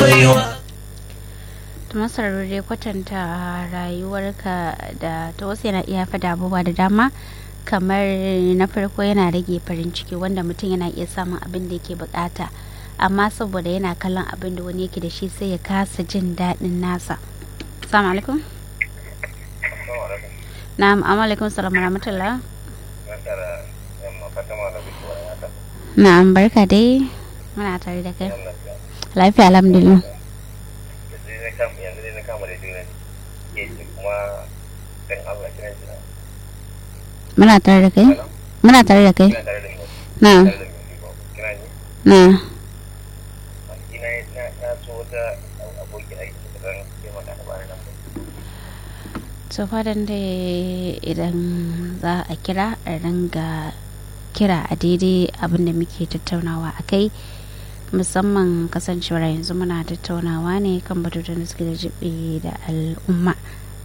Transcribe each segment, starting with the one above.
baiwa masarar dai kwatanta rayuwarka da ta wasu yana iya fada abubuwa da dama kamar na farko yana rage farin ciki wanda mutum yana iya samun abin da yake bukata amma saboda yana kallon abin da wani yake da shi sai ya kasa jin daɗin nasa assalamu alaikum na'am amma alaikum salam rahmatullah na'am barka dai muna tare da kai lafiya alhamdulillah muna tare da kai muna tare da kai na na so fadan da idan za a kira a ringa kira a daidai abin da muke tattaunawa a kai musamman kasancewar yanzu muna tattaunawa ne kan batutan da suke da jibe da al'umma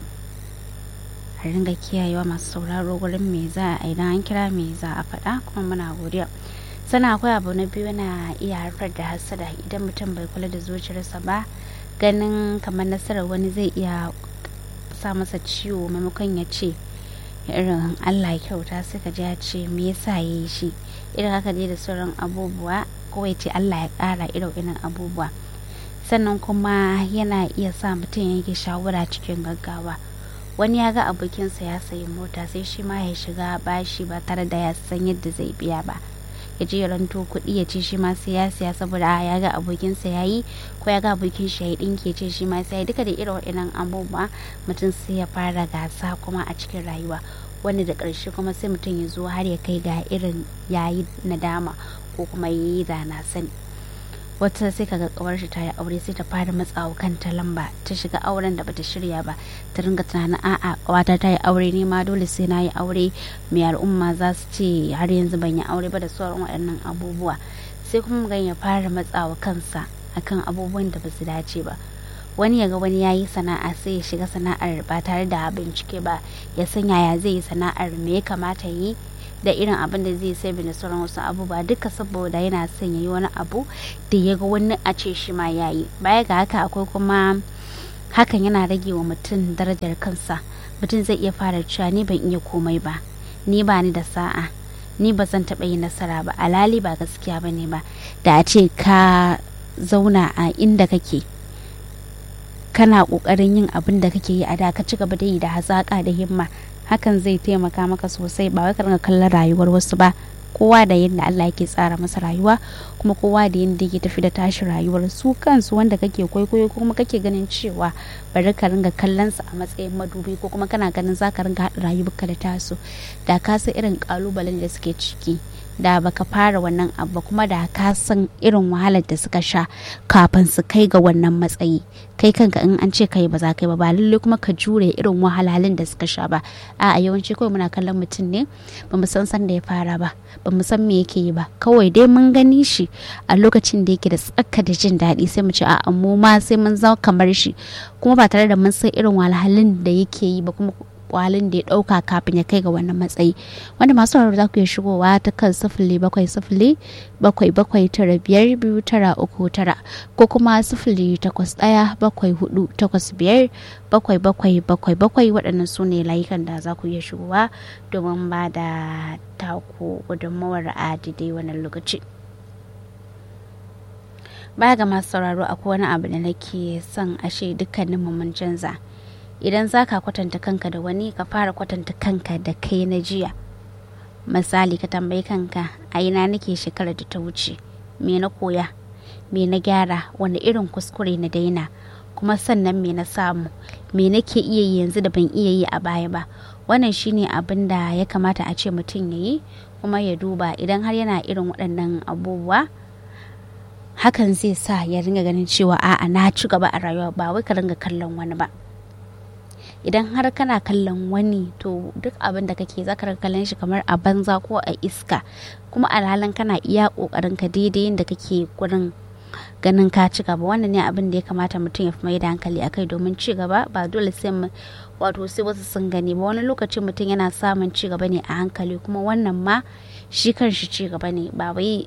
a ringa kiyayewa masu sauraro gurin me za a idan an kira me za a faɗa kuma muna godiya sana akwai abu na biyu na iya haifar da hasada idan mutum bai kula da zuciyarsa ba ganin kamar nasarar wani zai iya sa masa ciwo maimakon ya ce irin allah kyauta sai ka ji ya ce me yasa ya yi shi irin haka dai da sauran abubuwa ko ya ce allah ya kara irin irin abubuwa sannan kuma yana iya sa mutum yanke shawara cikin gaggawa wani ya ga abokinsa ya sayi mota sai shi ma ya shiga bashi ba tare da ya san yadda zai biya ba ya je ya ranto kuɗi ya ce shi ma sai ya siya saboda ya ga abokinsa ya yi ko ya ga abokin shi ya yi ɗinki ya ce shi ma sai duka da irin waɗannan abubuwa mutum sai ya fara gasa kuma a cikin rayuwa wanda da ƙarshe kuma sai mutum ya zo har ya kai ga irin yayi nadama ko kuma yi da na sani wata sai kaga kawar shi ta yi aure sai ta fara matsawa kanta lamba ta shiga auren da bata shirya ba ta ringa tunanin a'a kawata ta yi aure ne ma dole sai na yi aure mai al'umma za su ce har yanzu ban yi aure ba da sauran waɗannan abubuwa sai kuma gan ya fara matsawa kansa akan abubuwan da ba su dace ba wani yaga wani ya yi sana'a sai ya shiga sana'ar ba tare da bincike ba ya san yaya zai yi sana'ar me ya kamata yi da irin abin da zai sai da sauran wasu abubuwa duka saboda yana son ya yi wani abu da ya ga wani a ce shi ma ya yi baya ga haka akwai kuma hakan yana rage wa mutum darajar kansa mutum zai iya fara cewa ni ban iya komai ba ni ba ni da sa'a ni ba zan taɓa yi nasara ba alali ba gaskiya ba ne ba da a ce ka zauna a inda kake kana ƙoƙarin yin abin da kake yi a da ka ci gaba da yi da hazaƙa da himma hakan zai taimaka maka sosai ba wai ka ringa kallon rayuwar wasu ba kowa da yadda Allah yake tsara masa rayuwa kuma kowa da yadda yake tafi da tashi rayuwar su kansu wanda kake kwaikwayo ko kuma kake ganin cewa bari ka ringa kallon su a matsayin madubi ko kuma kana ganin za ka ringa haɗa rayuwarka da tasu da ka san irin kalubalen da suke ciki da baka fara wannan abu kuma da ka san irin wahalar da suka sha kafin su kai ga wannan matsayi kai kanka in an ce kai ba za ka yi ba ba lalle kuma ka jure irin wahalhalun da suka sha ba a yawanci kawai muna kallon mutum ne ba mu san san da ya fara ba ba mu san me yake yi ba kawai dai mun gani shi a lokacin da yake da tsaka da jin daɗi sai mu ce a mu ma sai mun zama kamar shi kuma ba tare da mun san irin wahalhalun da yake yi ba kuma kwalin da ya dauka kafin ya kai ga wannan matsayi wanda masu sauraro za ku iya shigowa ta kan sifili bakwai sifili bakwai bakwai tara biyar biyu tara uku tara ko kuma sifili takwas ɗaya bakwai hudu takwas biyar bakwai bakwai bakwai bakwai waɗannan su ne layukan da za ku iya shigowa domin ba da taku gudunmawar a daidai wannan lokaci. baya ga masu sauraro akwai wani abu da nake son ashe dukkanin mun canza idan za ka kwatanta kanka da wani ka fara kwatanta kanka da kai na jiya misali ka tambayi kanka a ina nake shekarar da ta wuce me na koya me na gyara wani irin kuskure na daina kuma sannan me na samu me nake iya yi yanzu da ban iya yi a baya ba wannan shine abin da ya kamata a ce mutum ya yi kuma ya duba idan har yana irin waɗannan abubuwa hakan zai sa ya ringa ganin cewa a'a na ci gaba a rayuwa ba wai ka ringa kallon wani ba idan har kana kallon wani to duk abin da kake zaka ringa kallon shi kamar a banza ko a iska kuma alhalin kana iya kokarin ka daidai yadda kake gurin ganin ka ci gaba wannan ne abin da ya kamata mutum ya fi mai da hankali akai domin ci gaba ba dole sai mu wato sai wasu sun gani ba wani lokaci mutum yana samun ci gaba ne a hankali kuma wannan ma shi kan shi ci gaba ne ba wai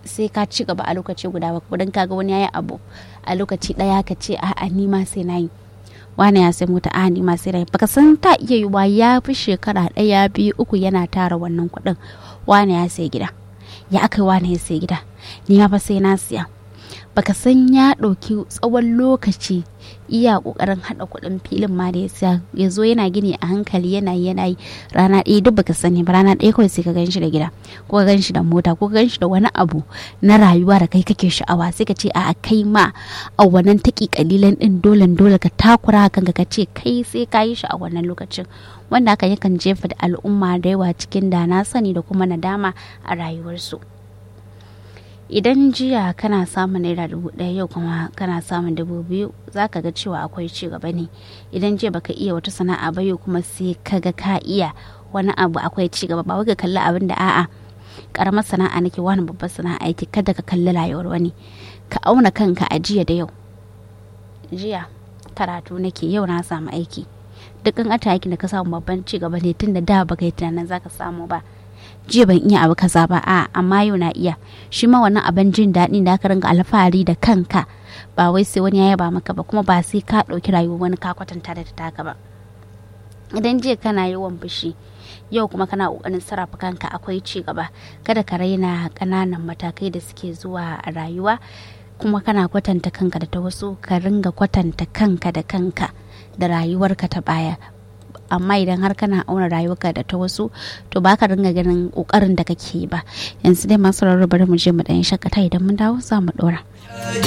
sai ka ci gaba a lokaci guda ba don kaga wani yayi abu a lokaci daya ka ce a'a ni ma sai na yi wani ya sai mota a ni ma sai na yi baka san ta iya yiwa ya fi shekara daya biyu uku yana tara wannan kuɗin wani ya sai gida ya aka wani ya sai gida ni ma fa sai na siya baka san ya ɗauki tsawon lokaci iya ƙoƙarin haɗa kuɗin filin ma da ya siya ya zo yana gini a hankali yana yi yana yi rana ɗaya duk baka sani ba rana ɗaya kawai sai ka ganshi da gida ko ka ganshi da mota ko ka ganshi da wani abu na rayuwa da kai kake sha'awa sai ka ce a kai ma a wannan taƙi kalilan ɗin dole dole ka takura kanka ka ce kai sai ka yi shi a wannan lokacin wanda haka yakan jefa da al'umma da yawa cikin da na sani da kuma nadama a rayuwarsu. idan jiya kana samun naira dubu ɗaya yau kuma kana samun dubu biyu za ka ga cewa akwai ci gaba ne idan jiya baka iya wata sana'a ba yau kuma sai ka ga ka iya wani abu akwai ci gaba ba wai ka kalli abin da a'a karamar sana'a nake wani babbar sana'a yake kada ka kalli rayuwar wani ka auna kanka a jiya da yau jiya karatu nake yau na samu aiki dukkan ata aikin da ka samu babban ci gaba ne tun da da baka yi tunanin zaka samu ba jiya ban iya abu kaza ba a amma yau na iya shi ma wannan abin jin daɗi da aka ringa alfahari da kanka ba wai sai wani ya yaba maka ba kuma ba sai ka ɗauki rayuwar wani ka kwatanta da taka ba idan jiya kana yawan fushi yau kuma kana ƙoƙarin sarrafa kanka akwai ci gaba kada ka raina ƙananan matakai da suke zuwa a rayuwa kuma kana kwatanta kanka da ta wasu ka ringa kwatanta kanka da kanka da rayuwarka ta baya amma idan har kana auna rayuwarka da ta wasu to ba ka ringa ganin kokarin da kake ba yanzu dai masu bari mu je mu dan shakata idan mun dawo za mu dora